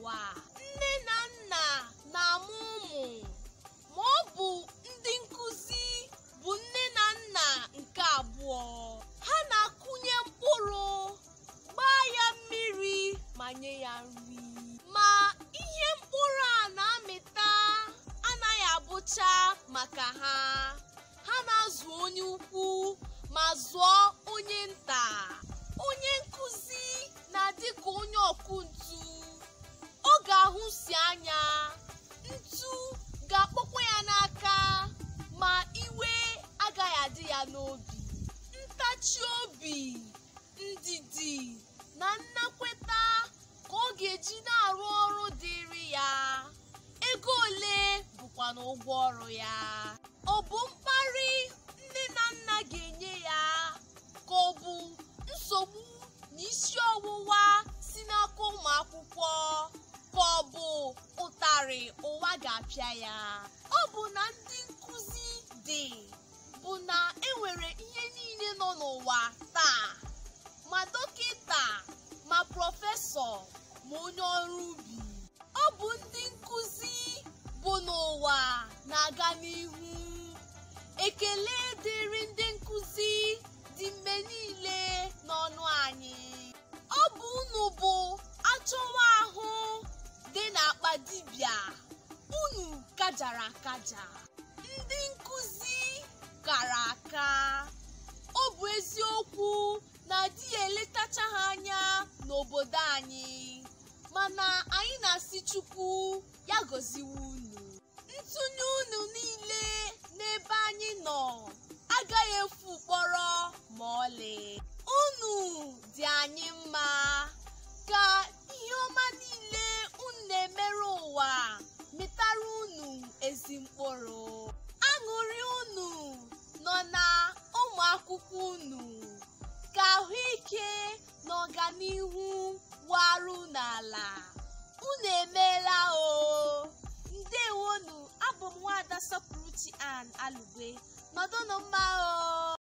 n'ụwa nne na nna na-amụ ụmụ ma ọ bụ ndị nkụzi bụ nne na nna nke abụọ ha na-akụnye mkpụrụ gbaa ya mmiri ma nye ya nri ma ihe mkpụrụ a na-amịta anaghị abụcha maka ha ha na-azụ onye ukwu ma zụọ onye nta onye nkụzi na-adị ka onye ọkụ ntu ọ ga-ahụsi anya ntu ga-akpọkwa ya n'aka ma iwe agaghị adị ya n'obi ntachi obi ndidi na nnakweta ka ọ ga-eji na-arụ ọrụ dịrị ya ego ole bụkwa n'ụgwọ ọrụ ya ọ bụ mkparị nne na nna ga-enye ya ka ọ bụ nsogbu na isi ọwụwa si n'aka ụmụ akwụkwọ ka ọ bụ ụtarị ụwa ga-apịa ya ọ bụ na ndị nkụzi dị bụ na enwere ihe niile nọ n'ụwa taa ma dọkịta ma prọfesọ ma onye ọrụ ubi ọ bụ ndị nkụzi bụ n'ụwa na-aga n'ihu ekele dịrị ndị nkụzi dị mgbe niile n'ọnụ anyị ọ bụ unu bụ achọwa ahụ dị n'akpa dibịa unu kajara akaja ndị nkụzi kara aka ọ bụ eziokwu na di ya eletacha ha anya n'obodo anyị mana anyị na-asị chukwu ya gọziwe unu ntụnye unu niile n'ebe anyị nọ agaghị efu kpọrọ ma ọlị unu dị anyị mma ka ihe ọma niile unu na-emere ụwa mịtara unu ezi mkpụrụ aṅụrị unu nọ na ụmụ akwụkwọ unu ka ahụike na ọganihu waru n'ala unu emeela o ndewonu abụ m nwaada sọpụrụchi an alugwe nọdụnụ mma o